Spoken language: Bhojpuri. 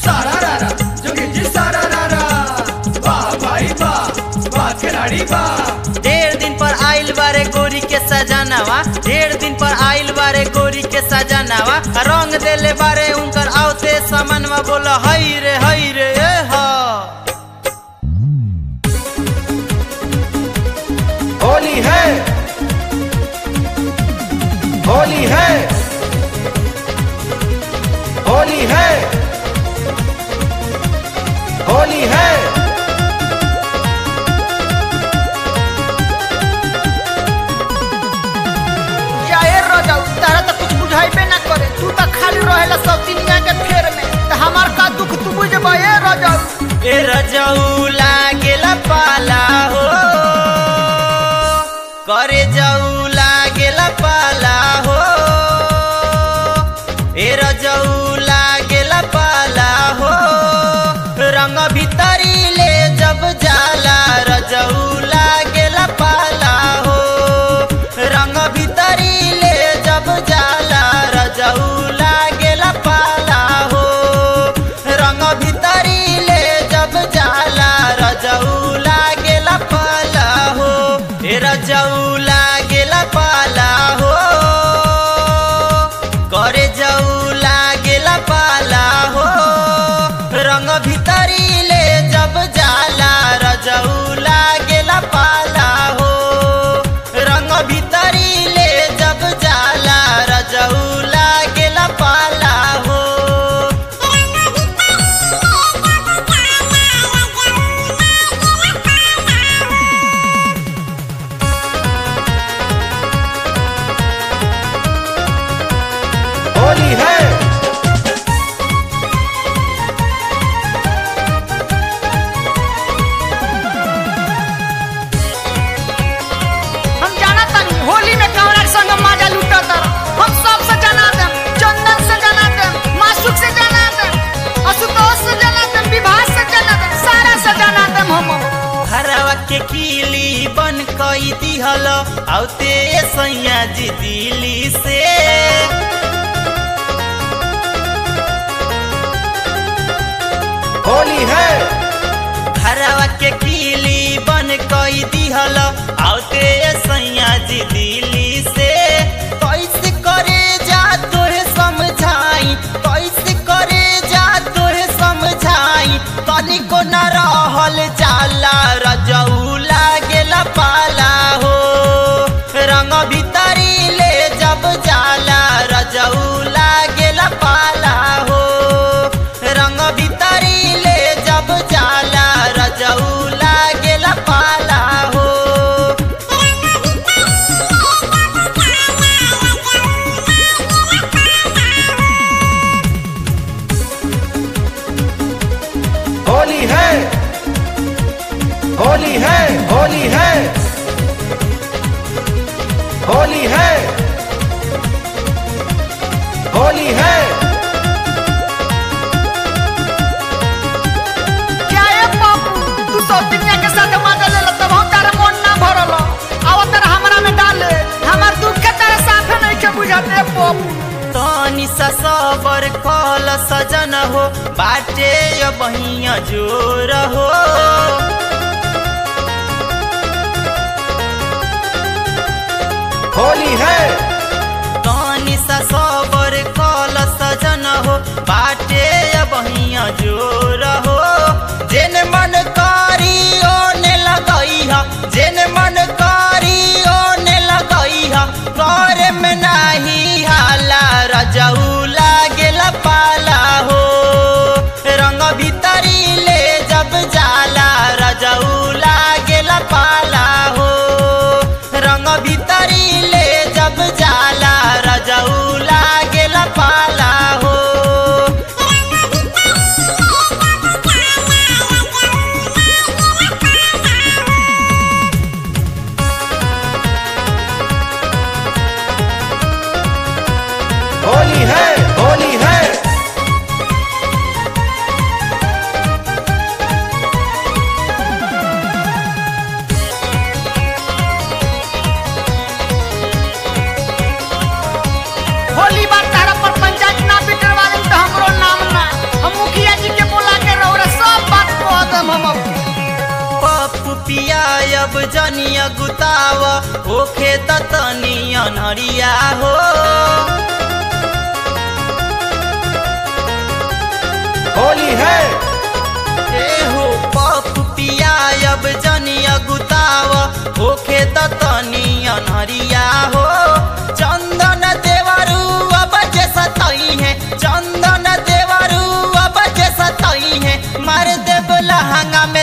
सारा रारा जोगी जी सारा रारा वाह भाई वाह वाह खिलाड़ी वाह ढेर दिन पर आइल बारे गोरी के सजानावा ढेर दिन पर आइल बारे गोरी के सजानावा रंग देले बारे उनकर आवते समनवा बोल हई रे हई रे ए हा होली है होली है होली है होली है या ए रजाऊ तारा तो कुछ बुझाइबे ना करे तू तो खाली रहेला सब दुनिया के फेर में तो हमार का दुख तू बुझबा ए रजाऊ ए रजऊ लागेला पाला हो करे जाऊ लागेला पाला हो ए रजऊ लागेला पाला हो रंग भीतरी ले जब जाला रजऊ लागेला पाला हो रंग भीतरी ले जब जाला रजऊ लागेला पाला हो रंग भीतरी ले जब जाला रजऊ लागेला पाला हो ए रजऊ लागेला पाला हो करे जाऊ लागेला पाला हो रंग भीतरी ले जब जाला रजऊ लागेला पाला हो रंग भीतरी ले जब जाला रजऊ लागेला पाला हो होली है हम जाना तानी होली में कवरा संग माजा लूटा तर हम सब से जाना दे चंदन से जाना दे मासुक से जाना दे असुतोष से जाना दे विभास से जाना दे सारा से जाना दे हम हरवा के कीली बन कई दिहल औते सैया जी दिली से होली है हरवा के कीली बन कई दिहल औते सैया जी दिली से कैसे करे जा तोहे समझाई कैसे करे जा तोहे समझाई तनिको न रहल जाला रजऊ लागेला पाला हो रंग भीतरी ले जब जाला रजऊ लागेला पाला हो रंग भीतरी ले जब जाला रजऊ लागेला पाला हो होली है होली है होली है होली है होली है क्या ए बापू तू सब दुनिया के साथ माजा ले तब हम तारा मन ना भरल आव तारा हमरा में डाले हमार दुख के तारा साथ नहीं के बुझाते ए बापू तनी सा सबर कल सजन हो बाटे बहिया जोर हो होली है तनी सा सबर कल सजन हो बाटे बहिया जोर हो जेन मन कारी ओने लगई हा जेन मन कारी ओने लगई हा करे में नाही हाला रजऊ लागेला पाला हो रंग भीतरी ले जब जाला रजऊ लागेला पाला हो रंग भीतरी ले जब जाला रजऊ लागेला पाला हो गुताव होखे त तनी अनहरिया हो होली है ए हो पप पियायब जनिया गुताव होखे त तनी अनहरिया हो चंदन देवरू अब जे सतई है चंदन देवरू अब जे सतई है मार देव लहंगा में